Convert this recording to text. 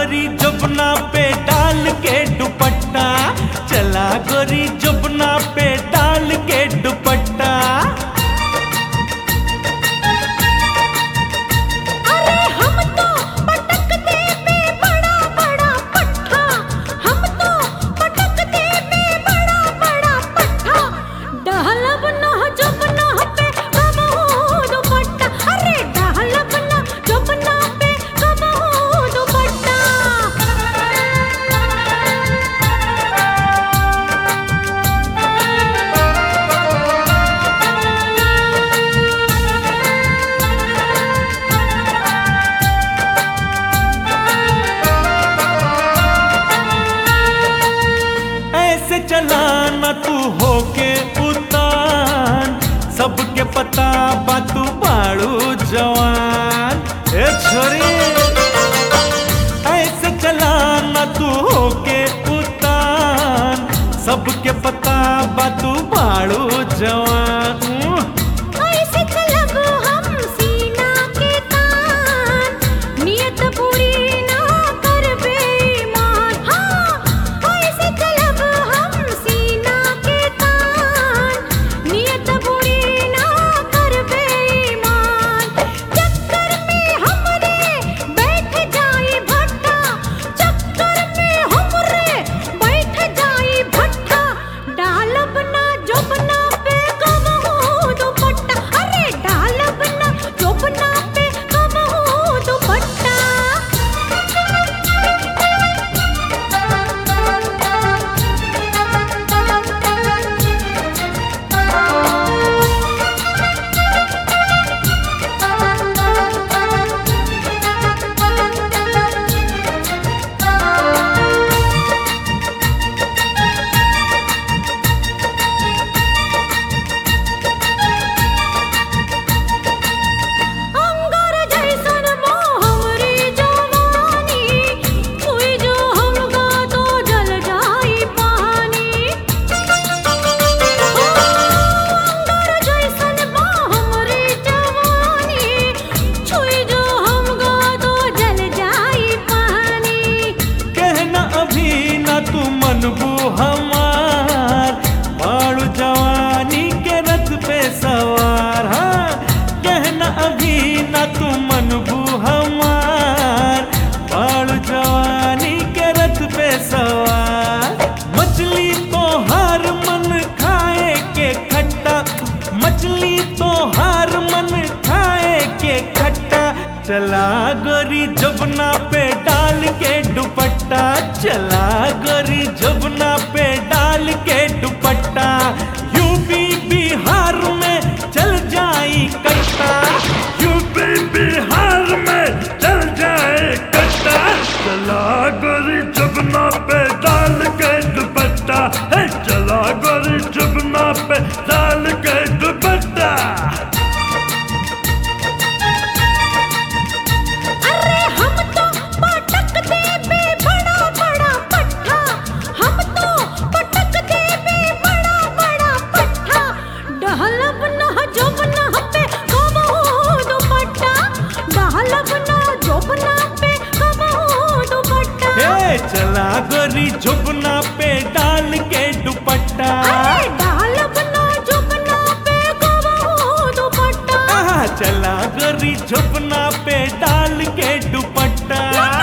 गोरी जुबना पे डाल के दुपट्टा चला गोरी जुबना पे डाल के दुपट्टा अरे हम तो पटक देबे बड़ा बड़ा पट्ठा हम तो पटक देबे बड़ा बड़ा पट्ठा डहलब ना जब ना पे कबहू दुपट्टा अरे डहलब ना जब ना पे कबहू दुपट्टा ऐसे चलाना तू होके उतान सबके पता बा तू बाड़ू जवान ए छोरी ऐसे चलाना तू होके उतान सबके पता बा तू बाड़ू जवान ऐसे चलब हम सीना के तान नियत पूरी ना करबे ईमान हाँ ऐसे चलब हम सीना के तान नियत पूरी ना करबे ईमान चक्कर में हमरे बैठ जाई भट्टा चक्कर में हमरे बैठ जाई भट्टा डालब ना जोबना पे कबहू दुपट्टा अरे डालब ना जोबना पे कबहू दुपट्टा अंगार जैसन मोह हमरी जवानी कोई जो हमका तो जल जाई पानी अंगार जैसन मोह हमरी जवानी छुई जो हमका तो जल जाई पानी कहना अभी ना तू मनबू हमार बाड़ू जवानी के रथ पे सवार हाँ कहना अभी ना तू मनबू हमार बाड़ू जवानी के रथ पे सवार मछली तो हर मन खाए के खट्टा मछली तो हर मन खाए के खट्टा चला गोरी जबना पे डाल के दुपट्टा चला गोरी जबना पे डाल के दुपट्टा यूपी बिहार में चल जाई कट्टा यूपी बिहार में चल जाए कट्टा चला गोरी जबना पे डाल के दुपट्टा है चला गोरी जबना पे डाल के दुपट्टा अरे हम तो पटक देबे बड़ा बड़ा पट्ठा हम तो पटक देबे बड़ा बड़ा पट्ठा डहलब ना जोबना पे कबहू दुपट्टा डहलब ना जोबना पे कबहू दुपट्टा ए चला गोरी झुपना पे डाल के दुपट्टा अरे डहलब ना जोबना पे कबहू दुपट्टा आहा, चला गोरी झुपना पे डाल के दुपट्टा